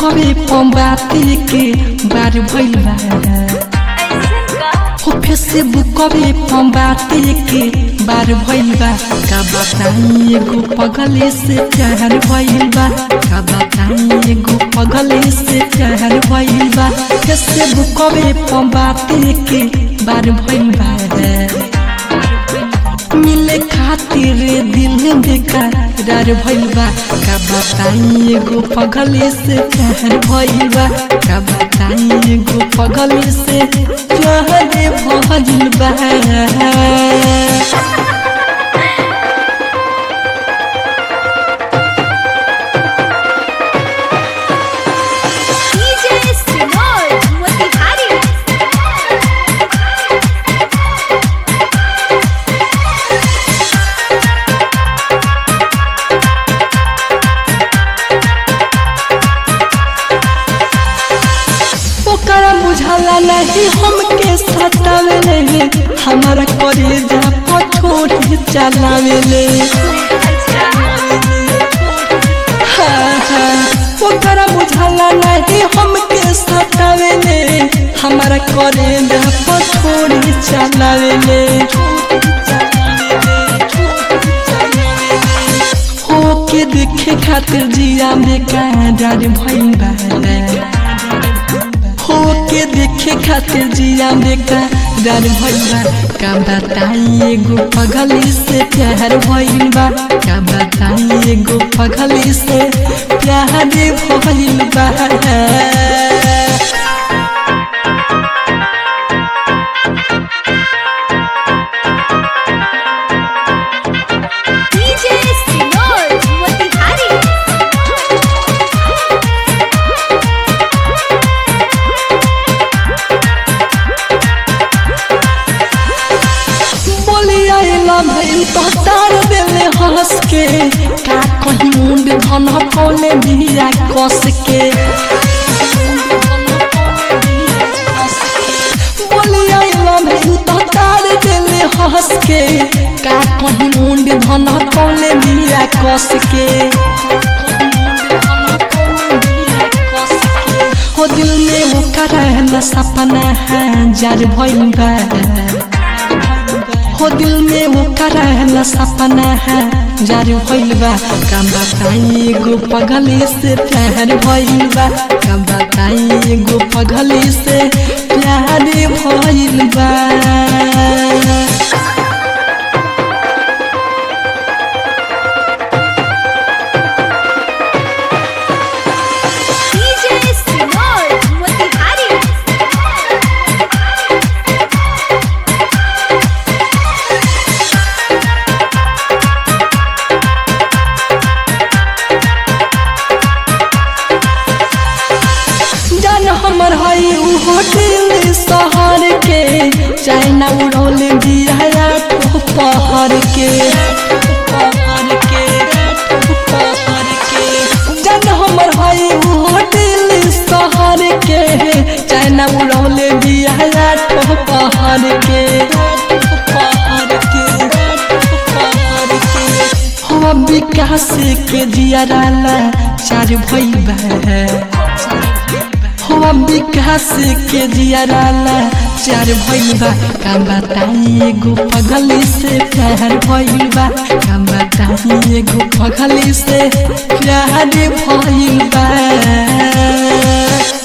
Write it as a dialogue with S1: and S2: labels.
S1: बुकवे पंबाती के बार भइल बा हो फेसबुकवे पंबाती के बार भइल बा का बताई एगो पगले से प्यार भइल बा का बताई एगो पगले से प्यार भइल बा फेसबुकवे पंबाती के बार भइल बा मिले खातिर दिल बेकरार भइल बा का बताई एगो पगले से प्यार भइल बा का बताई एगो पगले से प्यार भइल बा
S2: DJ Sinor Motihari
S1: ओकरा बुझाला नहीं हमके सतावेले हमारा करेजा पछोड़ चलावेले हाँ, हाँ, ओकरा बुझाला नहीं हमके सतावेले हमारा करेजा पछोड़ चलावेले होके देखे खातिर जिया में कांडार भइल बा होके देखे खातिर जिया बेका डर भइल बा का बताई एगो पगली से प्यार भइल बा का बताई एगो पगली से प्यार भइल बा
S2: DJ Sinor Motihari
S1: बोली आइला भइल तो तार देले हंस के का कहीं मुंड धन कोले बिया कस के बोली आइला भइल तो तार देले हंस के का कहीं मुंड धन कोले बिया कस के हो दिल में वो करहला सपना है जार भइल बा हो दिल में वो करहला सपना है जार भइल बा का बताई एगो पगली से प्यार भइल बा का बताई एगो पगली से प्यार भइल बा
S2: DJ Sinor Motihari
S1: जान हमर हई उ होटल शहर के चाइना उड़ौल बिया ठो पहर के जान हमर हई उ होटल शहर के चाइना उड़ौल बिया ठो पहर के हो विकास के जियाराला चार भइल बा हो विकास के जियाराला चार भइल बा का बताई एगो पगली से प्यार भइल बा का बताई एगो पगली से प्यार भइल बा